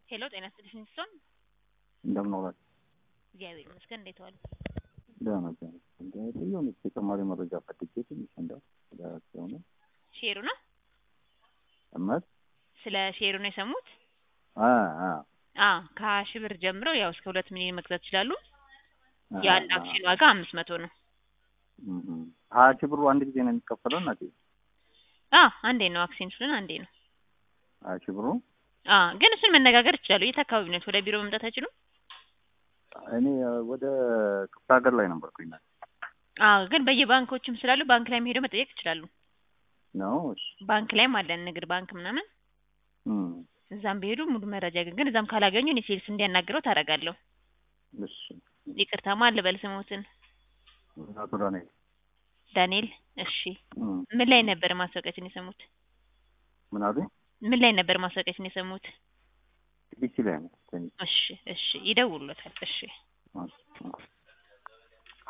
ሄሎ ጤና ይስጥልኝ ሲሆን እንደምን ዋላችሁ? እግዚአብሔር ይመስገን። እንዴት ዋሉ? ደህና ነኝ። የሆነች ተጨማሪ መረጃ ፈልጌ ትንሽ እንደው ስለሆነ ሼሩ ነው እመት ስለ ሼሩ ነው የሰሙት? አ አ አ ከሀያ ሺህ ብር ጀምረው ያው እስከ ሁለት ሚሊዮን መግዛት ይችላሉ። አ- የአንድ አ- አክሲዮን ዋጋ አምስት መቶ ነው። እም እም። ሀያ ሺህ ብሩ አንድ ጊዜ ነው የሚከፈለው እናቴ? አ አንዴ ነው አክሲዮን ስለሆነ አንዴ ነው። ሀያ ሺህ ብሩ አ ግን እሱን መነጋገር ይችላሉ። የት አካባቢ ነው? ወደ ቢሮ መምጣት አይችሉም? እኔ ወደ ክፍለ ሀገር ላይ ነበርኩኝ እናቴ። አ ግን በየባንኮችም ስላሉ ባንክ ላይ ሄደው መጠየቅ ይችላሉ። ነው እሺ። ባንክ ላይም አለን ንግድ ባንክ ምናምን እም እዛም ቢሄዱ ሙሉ መረጃ ግን ግን እዛም ካላገኙ እኔ ሴልስ እንዲያናግረው ታደርጋለሁ። እሺ። ይቅርታ ማን ልበል ስሞትን? አቶ ዳንኤል ዳንኤል። እሺ እም። ምን ላይ ነበር ማስታወቂያችን የሰሙት? ምን አሉኝ? ምን ላይ ነበር ማስታወቂያችን የሰሙት? ቢሲ ላይ ነው። ትንሽ እሺ እሺ ይደውሉታል። እሺ እሺ።